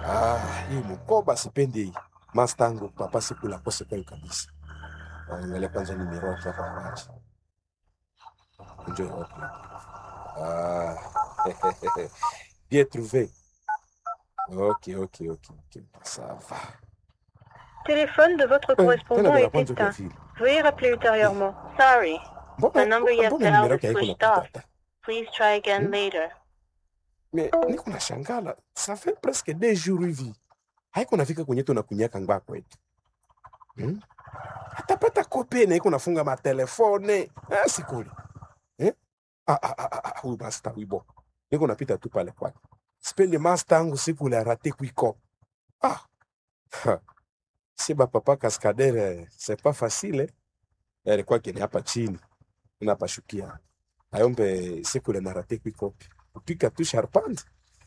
Ah, hii mkoba sipendi hii. Mastangu papa sikula kose kwa kabisa. Angalia kwanza ni miroti hapa kwanza. Enjoy wapi? Ah. Bien trouvé. Ok, ok, ok, ok. Ça va. Téléphone de votre Eh, tena correspondant bila est kwanza kwa éteint. vile. Veuillez rappeler ultérieurement. Sorry. Mbona The number you have mbona dialed nimero is yake haiko switched off. napita? Please try again Hmm? later. Mais niko na shangala. Ça fait presque deux jours hivi. Haiko nafika kwenye tunakunyaka ngwa kwetu. Hmm? Atapata kope na iko nafunga matelefone. Ah, sikuli. Eh? Ah, ah, ah, ah, ah, huyu master wibo. Niko napita tu pale kwake. Sipendi master yangu siku ile arate kuiko. Ah. Ha. Si ba papa cascadere, c'est pas facile. Eh? Alikuwa kini hapa chini. Unapashukia. Ayombe siku ile narate kuiko. Kupika tu sharpante.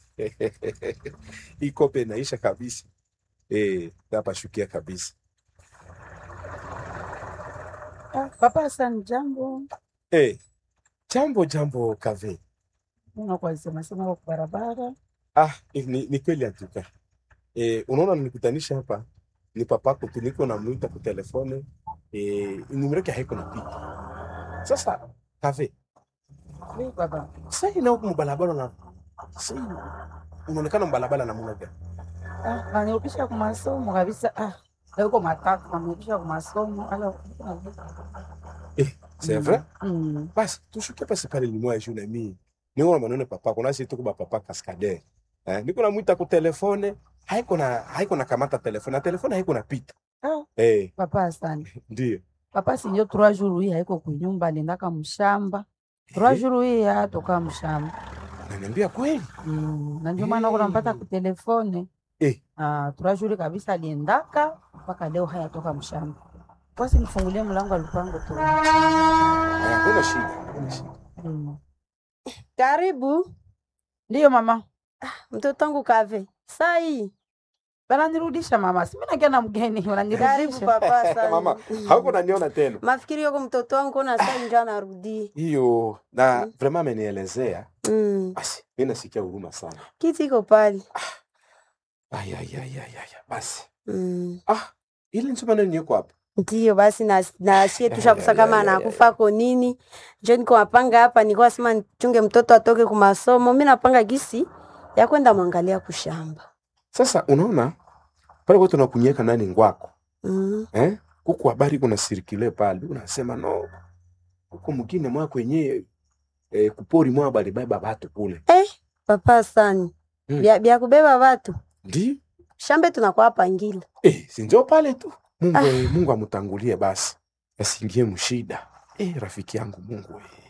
Hii kope inaisha kabisa. Eh, napashukia kabisa. Ah, Papa Hassan, jambo. Eh, jambo jambo kave. Unakuwa sema sema kwa barabara. Ah, ni, ni kweli antuka. Eh, unaona nilikutanisha hapa ni papako tu niko namuita kwa telefone eh, numero yake haiko napita. Sasa kave, Oui, baba. sasa ina huko mbalabala na sasa unaonekana mbalabala na muna gani? Ah, nanirudisha kwa masomo kabisa. Ah, leo uko matatu nanirudisha kwa masomo. Ala. Eh, c'est vrai? Mm. Basi tushuke pasi pale limwa juu na mimi. Niko na maneno papa, kuna sisi tuko ba papa kaskade. Eh, niko namuita kwa telefone, haiko na haiko na kamata telefone, na telefone haiko napita. Ah, Eh, Papa Hassan. ndio. Papa sinjo trois jours hii haiko kunyumba aliendaka mshamba. Trois jours hii atoka mshamba. Ananiambia kweli? Mm. Na ndio maana kuna mpata ku telefone. Eh. Ah, trois jours kabisa aliendaka mpaka leo hayatoka mshamba. Basi nifungulie mlango alipango tu. Haya, kuna shida, kuna shida. Mm. Karibu Ndiyo mama. mtoto wangu Kave. Sai, Wananirudisha mama. Si mimi nakia na mgeni, karibu wananirudisha. papa sana. Mama, hauko naniona tena. Mafikiri yako mtoto wangu na sai ndio anarudi. Hiyo na vraiment amenielezea. Mm. Basi mimi nasikia huruma sana. Kiti iko pale. Ay ay ay ay ay. Basi. Mm. Ah, ile nsema nani yuko hapa? Ndiyo basi na na sie tushakusa kama anakufa ko nini. Njoo niko mapanga hapa nilikuwa sema nichunge mtoto atoke ku masomo. Mimi napanga gisi ya kwenda mwangalia kushamba. Sasa unaona pale kwa tunakunyeka nani ngwako. Mm. Eh? Kuku habari kuna sirikile pale. Unasema no. Huko mwingine mwa kwenye eh, kupori mwa bali baba batu kule. Eh, papa sana. Mm. Bia, bia kubeba watu. Ndi? Shambe tunakuwa pangila. Eh, si njoo pale tu. Mungu ah. Mungu amutangulie basi. Asiingie mshida. Eh, rafiki yangu Mungu. Eh.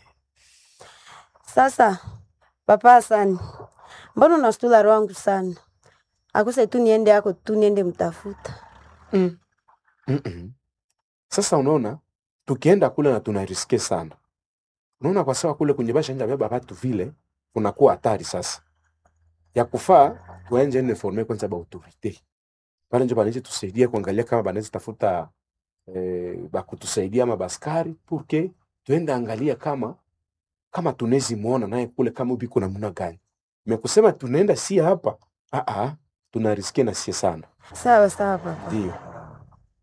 Sasa papa sana, mbona unastula roho yangu sana? Akuse tu niende yako tu niende mtafuta. Mm. Mm-mm. Sasa unaona tukienda kule na tunariske sana. Unaona kwa sawa kule kwenye basha nja beba watu vile kunakuwa hatari sasa. Ya kufaa tuenje ne forme kwanza ba autorite. Pale njo banaweza tusaidia kuangalia kama banaweza tafuta eh, ba kutusaidia ama baskari purke tuende angalia kama kama tunezi muona naye kule kama ubiko namna gani. Mekusema tunaenda si hapa. Ah ah tunariske na sie sana. Sawa sawa papa. Ndio.